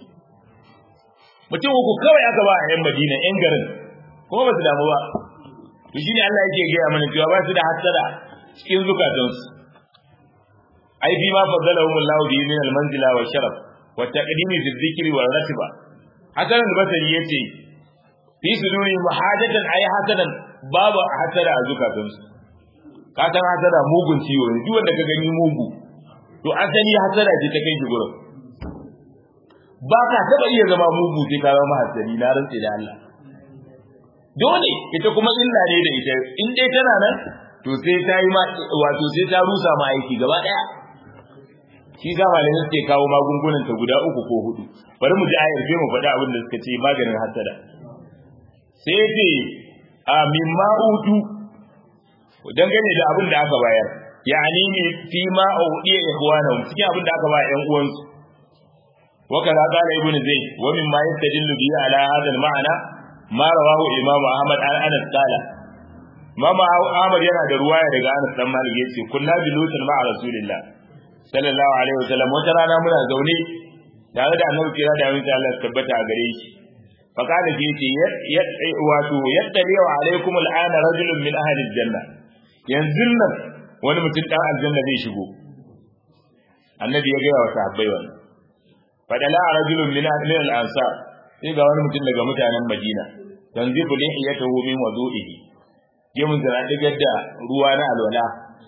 mutum uku kawai aka ba a yan madina yan garin kuma ba su damu ba to shine Allah yake gaya mana cewa ba su da hasada cikin zukatansu ai bi ma faddalahum Allah bi min al-manzila wa sharaf wa taqdimi fi dhikri wa ratiba hasan al-basri yace fi suduri muhajatan ay hasadan babu hasada a zukatansu ka san hasada mugun ciwo ne duk wanda ka gani mugu to asali hasada ce ta kai shi gurin ba ka taba iya zama mugu sai ka zama hasadi na rantsi da Allah dole ita kuma illa ne da ita in dai tana nan to sai ta yi wato sai ta rusa ma aiki gaba daya shi za malamin suke kawo magungunan ta guda uku ko hudu bari mu ji ayar sai mu faɗi abin da suka ce maganin hasada sai ce a mimma utu dangane da abin da aka bayar yani ne fi ma udiya ikhwanahum cikin abin da aka ba ƴan uwansu وكذا قال ابن زيد ومما يستدل به على هذا المعنى ما رواه الامام احمد عن انس قال Mama Ahmad yana da ruwaya daga Anas dan Malik yace kunna bi lutul ma'a Rasulillah sallallahu alaihi wasallam wata rana muna zaune tare da Annabi kira da amince Allah tabbata a gare shi fa kana ji yace wato yattali wa alaikum al'ana rajulun min ahli aljanna yanzu nan wani mutum dan aljanna zai shigo Annabi ya gaya wa sahabbai wannan fadala rajulun min ahli al-ansar sai ga wani mutum daga mutanen Madina tanzibu lihiyatahu min wudu'ihi gemun da digar da ruwa na alwala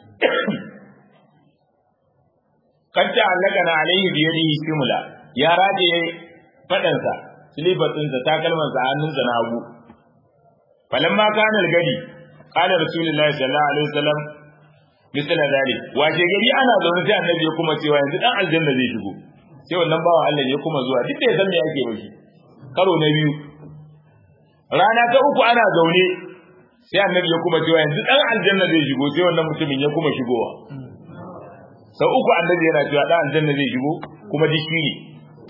kanta allaka na alaihi bi yadihi simula ya rage fadansa silibatinsa takalmansa hannunsa na hagu falamma kana gadi qala rasulullahi sallallahu alaihi wasallam misala dali wace gari ana zaune sai annabi ya kuma cewa yanzu dan aljanna zai shigo sai wannan bawan Allah ya kuma zuwa duk da ya san me yake ba shi karo na biyu rana ta uku ana zaune sai annabi ya kuma cewa yanzu dan aljanna zai shigo sai wannan mutumin ya kuma shigowa sau uku annabi yana cewa dan aljanna zai shigo kuma duk shi ne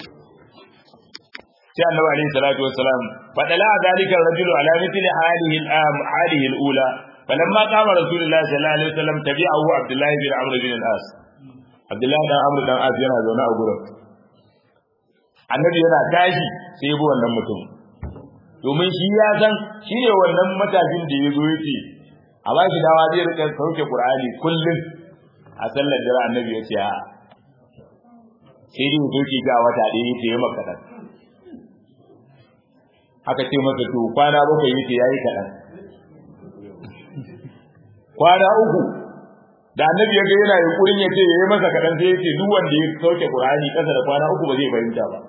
sai annabi alaihi salatu wassalam fadala zalika rajulu ala mithli halihi al-am halihi al-ula falamma qama rasulullahi sallallahu alaihi wasallam tabi'ahu abdullah bin amr bin al-as abdullah dan amr dan as yana zaune a gurin annabi yana tashi sai bi wannan mutum domin shi ya san shi ne wannan matashin da ya zo yake a ba shi dawa zai rika sauke qur'ani kullum a sallar dare annabi ya ce a sai dai soke ga wata ɗaya ya ce ya maka kaɗan aka ce masa to kwana bakwai yace yayi kaɗan kwana uku da annabi ya ga yana yunkurin ya ce yayi masa kaɗan sai yace duk wanda ya sauke qur'ani ƙasa da kwana uku ba zai fahimta ba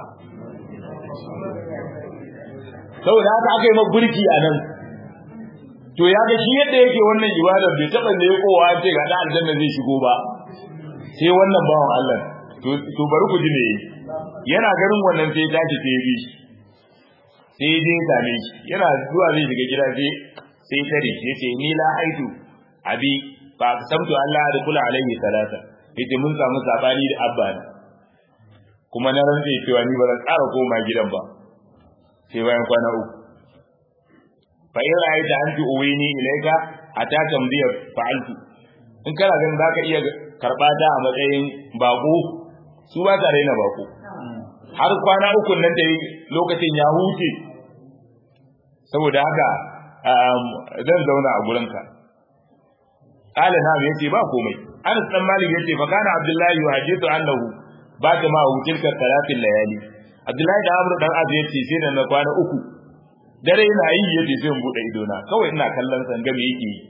saboda haka aka yi ma burki a nan to ya ga shi yadda yake wannan ibadar bai taɓa ne kowa an ce ga ɗan aljanna zai shigo ba sai wannan bawan Allah to bari ku ji ne yana ganin wannan sai tashi sai ya bi shi sai dai same shi yana zuwa zai shiga gida sai sai tare shi yace ni la haitu abi fa samtu Allah da kula alaihi salata yace mun samu sabani da abba ne kuma na rantsa cewa ni ba zan ƙara koma gidan ba sai bayan kwana uku fa in ra'aita anti uwini ilaika ataka mdiya fa'altu in kana ganin zaka iya karba ta a matsayin bako su ba ta raina bako har kwana uku nan da lokacin ya huce saboda haka zan zauna a gurinka qala na yace ba komai Anas dan Malik yace fa kana Abdullahi yuhadithu annahu ba ta ma tilka salatin layali Abdullahi da Amr dan Az yace sai da na kwana uku dare ina yi yace sai in bude ido na kawai ina kallon san game yake yi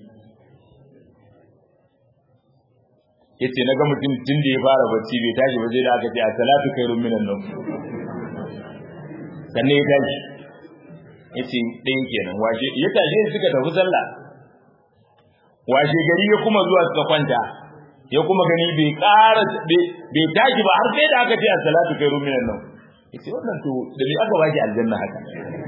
yace naga mutum tun da ya fara bacci bai tashi ba sai da aka ce a salatu khairun minan nawm sannan ya tashi yace ɗayan kenan washe ya tashi suka tafi sallah washe gari ya kuma zuwa suka kwanta ya kuma gani bai ƙara bai tashi ba har sai da aka ce a salatu khairun minan nawm yace wannan to da bai aka baki aljanna haka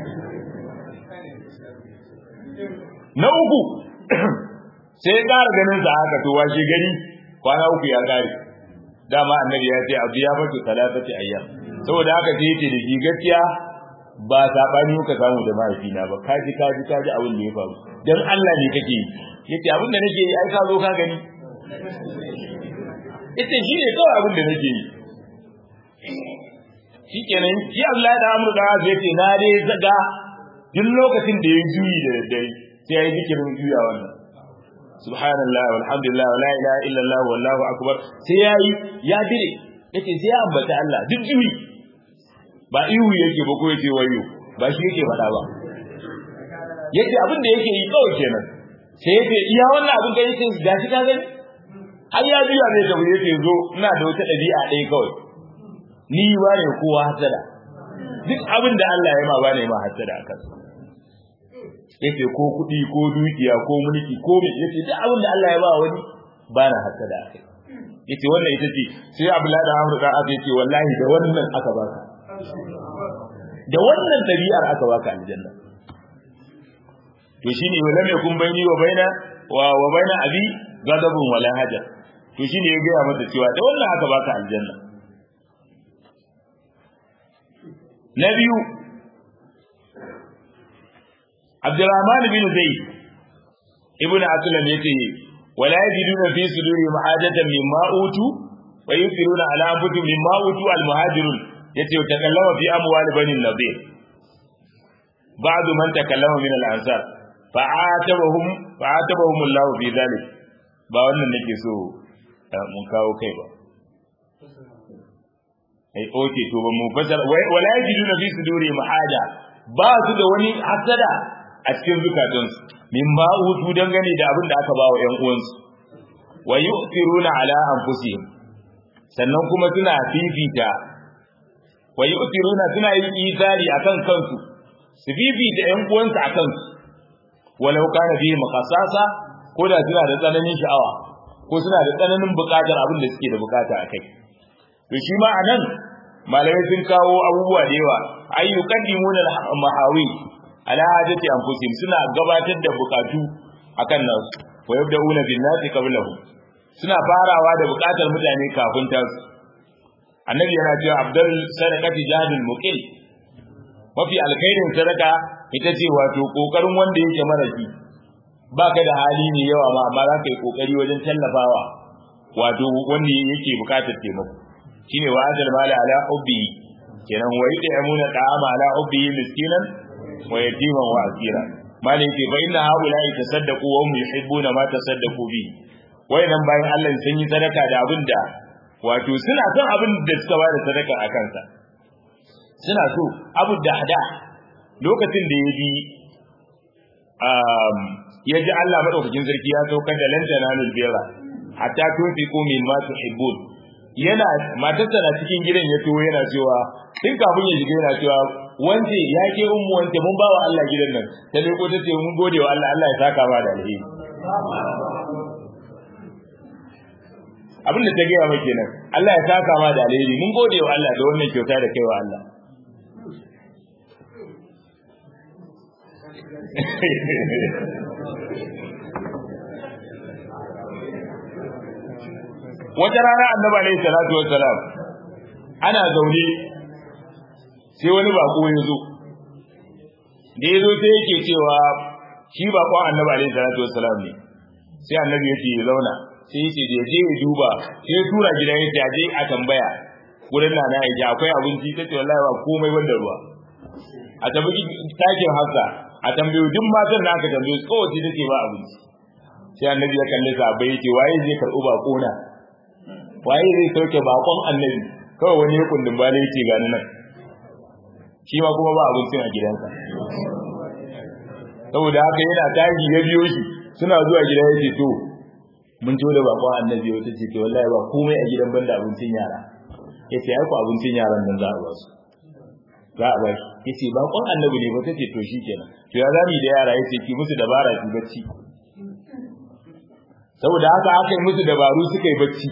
na uku sai ya ƙara ganin sa haka to washe gari kwana uku ya kare dama annabi ya ce abu ya fatu talatati ayyam saboda haka sai yace da shi gaskiya ba sabani muka samu da mahaifina ba kaji kaji kaji abin da ya faru dan Allah ne kake yi yace abin da nake yi ai ka zo ka gani yace shi ne kawai abin da nake yi shikenan shi Allah da amru da zai ce na dai zaga duk lokacin da ya juyi da daddare sai ya yi zikirin juya wannan subhanallah walhamdulillah wala ilaha illallah wallahu akbar sai yayi ya dire yace sai ya ambata Allah duk juyi ba ihu yake ba ko yake wayo ba shi yake faɗa ba yace abin da yake yi kawai kenan sai yace iya wannan abin da yake gashi ka gani har ya juya ne da yake zo ina da wata ɗabi'a ɗaya kawai ni ba ne kowa hasada duk abin da Allah ya ma ba ne ma hasada akan yace ko kuɗi ko dukiya ko mulki ko me yace duk abin da Allah ya ba wani ba na hasada akai yace wannan ita ce sai Abdullahi da Amr da aka yace wallahi da wannan aka baka da wannan dabi'ar aka baka aljanna to shine wala mai kun bayni wa baina wa wa baina abi gadabun wala haja to shine ya ga masa cewa da wannan aka baka aljanna na biyu Abdurrahman bin Zayd ibn Aslam yace wala yajiduna fi suduri ma'adatan mimma utu wa yusiruna ala anfusihim mimma utu al muhajirun yace takallama fi amwal bani nadir ba'd man takallama min al ansar fa'atabahum fa'atabahum Allah fi dhalik ba wannan nake so mun kawo kai ba ai oke to ba mu fasara wala yajiduna fi suduri ma'ada ba su da wani hasada a cikin zukatansu min ba hutu dangane da abin da aka ba wa ƴan uwansu wa yu'thiruna ala anfusihim sannan kuma suna fifita wa yu'thiruna suna yin isari akan kansu su fifita ƴan uwansu akan su walau kana bihi maqasasa ko da suna da tsananin sha'awa ko suna da tsananin buƙatar abin da suke da buƙata a kai to shi ma anan malamai sun kawo abubuwa da yawa ay yuqaddimuna mahawi ala hajati anfusihim suna gabatar da buƙatu akan nasu wa yabda'una bin nasi qablahum suna farawa da buƙatar mutane kafin tasu annabi yana cewa abdul sadaqati jahadul muqil mafi alkhairin sadaka ita ce wato kokarin wanda yake marashi baka da hali ne yawa ma amma za ka yi kokari wajen tallafawa wato wanda yake bukatar taimako shine wa adal mala ala hubbi kenan wa yut'imuna ta'ama ala hubbi miskinan wa yatiman wa asira malai ce fa inna haula tasaddaqu wa hum yuhibbuna ma tasaddaqu bi wayannan bayan Allah sun yi sadaka da abin da wato suna son abin da suka bada sadaka a kansa suna so abu da hada lokacin da ya bi ya ji Allah madaukakin sarki ya saukar da lantana nul bera hatta tunfiqu mimma tuhibbun yana matarsa na cikin gidan ya to yana cewa tun kafin ya shiga yana cewa wance ya ke ummu wance mun bawa Allah gidan nan ta leko ta ce mun gode wa Allah Allah ya saka ma da alheri abin da ta gaya mai kenan Allah ya saka ma da alheri mun gode wa Allah da wannan kyauta da kai wa Allah wata rana annabi alaihi salatu wassalam ana zaune sai wani bako ya zo da ya zo sai yake cewa shi bakon annabi alaihi salatu wassalam ne sai annabi ya ce ya zauna sai yace da je ya duba sai ya tura gidan ya jaje a tambaya gurin nana ya ji akwai abinci ta ce wallahi ba komai wanda ruwa a tabbaki takin hafsa a tambayo duk matan da aka tambayo kowace take ba abinci sai annabi ya kalle sa bai yace waye zai karɓi bako na waye zai sauke bakon annabi kawai wani ya kundin bale yace gani nan shi ma kuma ba abincin a gidansa saboda haka yana tashi ya biyo shi suna zuwa gida yace to mun ciwo da bakon annabi wata ce wallahi ba komai a gidan banda abincin yara yace ai ku abincin yaran nan za a ba su za a ba shi yace bakon annabi ne ba tace to shikenan to ya zami da yara yace ki musu dabara ki bacci saboda haka aka yi musu dabaru suka yi bacci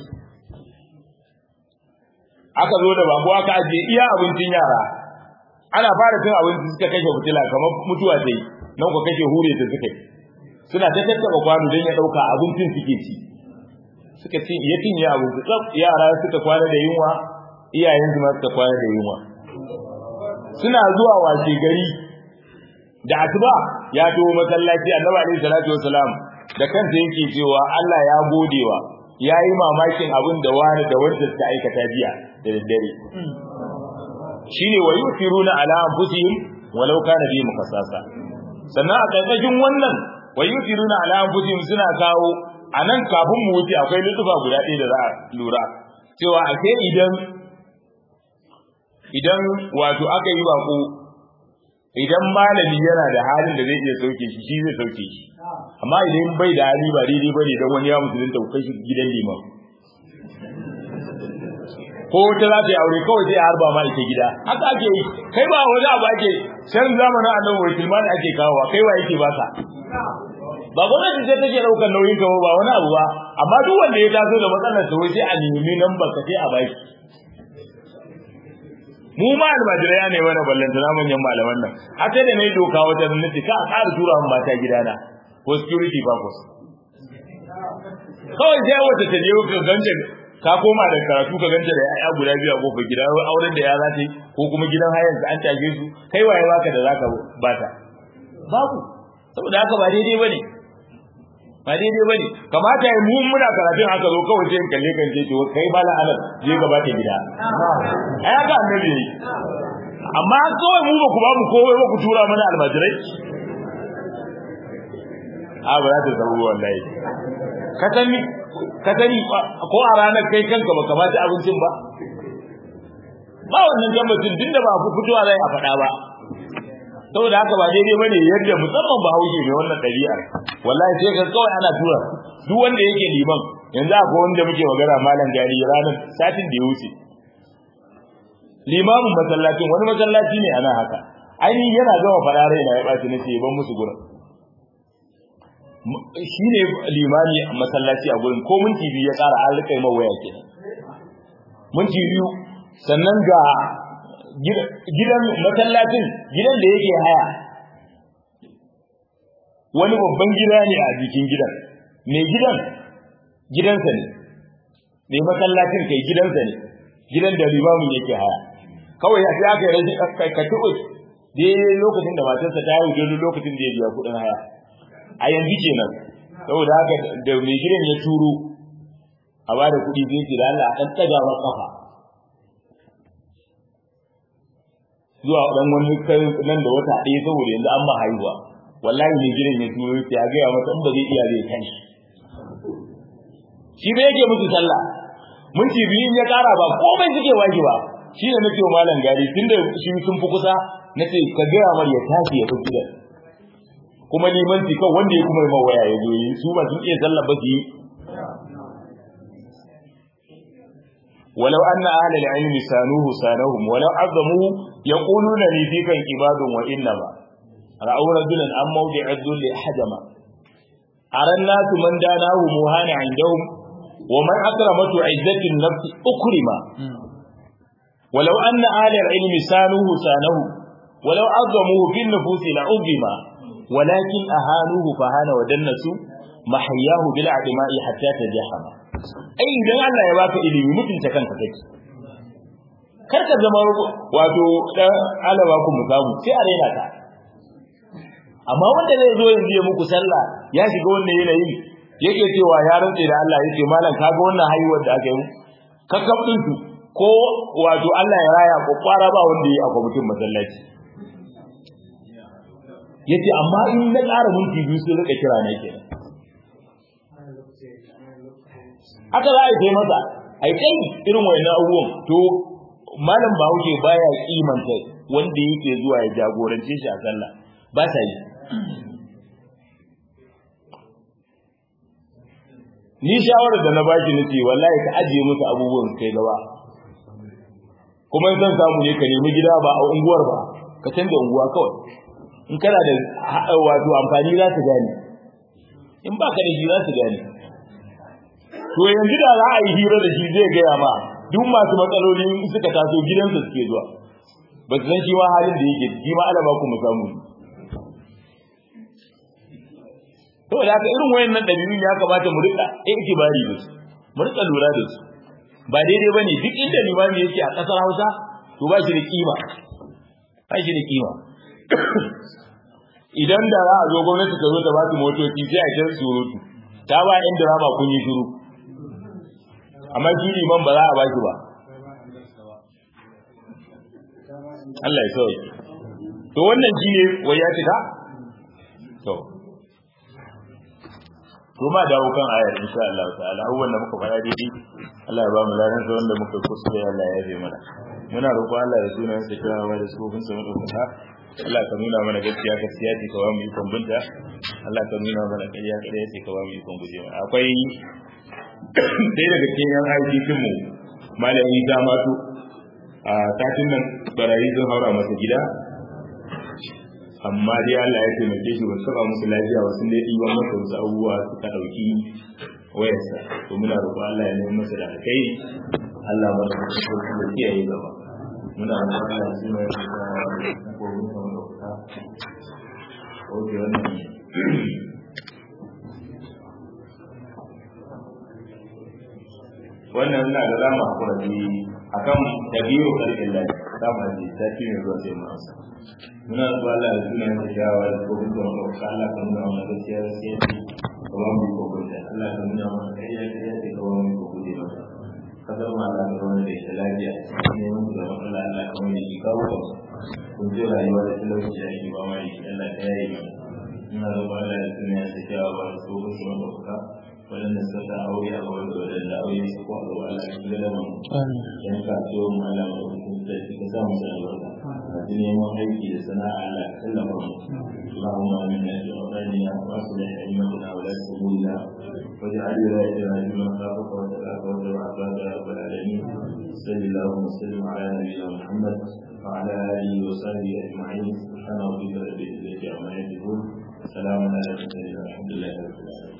aka zo da bako aka ajiye iya abincin yara ana fara cin abinci suka kashe fitila kamar mutuwa ta yi nan ku kashe hure ta suka yi suna ta tattaba kwano don ya ɗauka abincin suke ci suka ci ya cinye abinci tsaf yara suka kwana da yunwa iyayen su ma suka kwana da yunwa suna zuwa washe gari da asuba ya taho masallaci annabi alaihi salatu wasalam da kansa yake cewa Allah ya godewa ya yi mamakin abin da wani da wanda suka aikata jiya da daddare shine wa yusiruna ala anfusihim walau kana bi mukassasa sannan a karkashin wannan wa yusiruna ala anfusihim suna kawo anan kafin mu wuce akwai lutufa guda ɗaya da za a lura cewa a sai idan idan wato aka yi bako idan malami yana da halin da zai iya sauke shi shi zai sauke shi amma idan bai da hali ba daidai bane dan wani ya musulunta ku kai shi gidan liman ko wata za ta yi aure kawai sai harba ma ita gida haka ake yi kai ba wani abu ake shan zamanin annabi wakil ma da ake kawowa kai wa yake baka ba gwamnati sai take daukar nauyin ka ba wani abu ba amma duk wanda ya taso da matsalar sa wai sai a nemi nan ba ka sai a baki mu ma almajirai ne mana ballanta na manyan malaman nan a sai da nayi doka wata gwamnati ka a ƙara tura mun mata gidana for security purpose kawai sai wata ta je ka ganta ka koma da karatu ka ganta da yaya guda biyu a kofar gida auren da ya za ta yi ko kuma gidan hayan an tage su kai waye baka da zaka bata babu saboda haka ba daidai bane ba daidai bane kamata yi mu muna karatun haka zo kawai sai kalle kan ce to kai bala alal je gaba ta gida ai haka annabi yi amma kawai mu ba ku ba mu kowai ba ku tura mana almajirai a ba za ta zama wallahi ka sani ka sani ko a ranar kai kanka ba kamata abincin ba ba wannan gambacin tun da ba ku fitowa zai a faɗa ba saboda haka ba daidai bane yadda musamman ba haushe mai wannan ɗabi'a wallahi sai ka kawai ana tura duk wanda yake liman yanzu akwai wanda muke magana malam gari ranar satin da ya wuce limamin masallacin wani masallaci ne ana haka ainihin yana gama faɗa rai na ya ɓaci na ce ban musu gurin shi ne limani a masallaci a gurin ko minti biyu ya ƙara an rika yi mawaya kenan minti biyu sannan ga gidan masallacin gidan da yake haya wani babban gida ne a jikin gidan mai gidan gidansa ne mai masallacin kai gidansa ne gidan da limamin yake haya kawai ya aka yi rashin ka tuɓe dai lokacin da matarsa ta haihu dai lokacin da ya biya kuɗin haya a yanzu kenan saboda haka da mai gidan ya turo a ba da kuɗi zai ce da Allah a ɗan ɗaga wa ƙafa zuwa ɗan wani kai nan da wata ɗaya saboda yanzu an ma haihuwa wallahi mai gidan ya turo ya gaya masa in ba zai iya zai kan shi shi bai yake musu sallah minti biyu ya ƙara ba komai suke waje ba shi ne nake wa malam gari tunda shi sun fi kusa nace ka gaya mar ya tashi ya fi gidan kuma limanci kan wanda ya kuma yi mawaya ya zo yi su ba sun iya sallah ba su yi ولو أن أهل العلم سانوه سانهم ولو عظموه يقولون لي فيك عباد وإنما رأوا رجلا عن موضع الذل حجما أرى الناس من داناه مهان عندهم ومن أكرمته عزة النفس أكرما ولو أن أهل العلم سانوه سانه ولو عظموه في النفوس لعظما ولكن أهانوه فهان ودنسوا محياه بالعدماء حتى تجحم ai idan Allah ya baka ilimi mutunta kanka kake kar ka zama wato dan alaba ku musamu sai a raina ka amma wanda zai zo yanzu ya muku sallah ya shiga wannan yanayi yake cewa ya rantse da Allah yake malam kaga wannan haihuwar da aka yi kakkab din su ko wato Allah ya raya ko fara ba wanda yi a kwamitin masallaci yace amma in na ƙara minti biyu sai rika kira ne kenan haka za a yi masa a yi kai irin wayannan abubuwan to malam bahaushe baya kimanta wanda yake zuwa ya jagorance shi a sallah ba ta yi ni shawarar da na baki nace wallahi ka ajiye musu abubuwan kai gaba kuma in zan samu ne ka nemi gida ba a unguwar ba ka canza unguwa kawai in kana da wato amfani za su gane in ba ka da shi za su gane to yanzu da za a yi hira da shi zai gaya ma duk masu matsaloli suka taso gidansa suke zuwa ba su san shi ma halin da yake shi ma alaba ku mu samu to da haka irin wayannan dabi'un ya kamata mu rika ikibari da su mu rika lura da su ba daidai bane duk inda limami yake a kasar Hausa to ba shi da kima ba shi da kima idan da za a zo gwamnati ta zo ta ba su motoci sai a kira surutu ta ba yan drama kun yi shiru amma shi liman ba za a baki ba Allah ya sauke to wannan shi ne wai ya cika to to ma dawo kan ayar insha Allah ta'ala abubuwan da muka fara daidai Allah ya ba mu ladan sa wanda muka kuskure Allah ya yabe mana muna roƙo Allah ya sunan sa kira da sufin sa madaukaka Allah ka nuna mana gaskiya gaskiya ce ka ba mu ikon binta Allah ka nuna mana ƙarya ƙarya ce ka ba mu ikon guje mana akwai sai daga cikin yan aikin mu malami ta mato a satin nan barayi sun haura masa gida amma dai Allah ya taimake shi wasu saba musu lafiya wasu dai ɗiban masa wasu abubuwa suka ɗauki wayarsa to muna roƙon Allah ya nemi masa da alkai Allah ba da su da kiyaye gaba muna roƙon Allah ya nemi masa da ko mun samu ɗauka oke wannan wannan na da zama hakura ne akan tabiru kalbin lafi dama ne sati mai zuwa sai mu amsa muna zuwa Allah da sunan da shawa da ko kuma ko Allah ka nuna mana gaskiya gaskiya ka ba mu ko gode Allah ka nuna mana kariya kariya da ka ba mu ko gode masa ka zama ma Allah ka wani da ita lafiya ne mun da Allah Allah ka wani shi kawo ka kun ji rayuwa da talauci da ake ba mai Allah ka yayi mana muna zuwa Allah da sunan da shawa da ko kuma ko waɗanda suka sa aure a wani waɗanda aure su ko a Allah ya kula da mu yan kasuwa mu Allah ya kula da shi ka samu da albarka masu neman aiki da sana'a Allah ya sallama mu اللهم آمنا في أوطاننا وأصلح أئمتنا ولاة أمورنا واجعل ولايتنا في من خافك وتلاك واتبع عبادك يا رب العالمين صل اللهم وسلم على نبينا محمد وعلى آله وصحبه أجمعين سبحان ربك رب العزة عما يصفون salamun alaikum alhamdulillah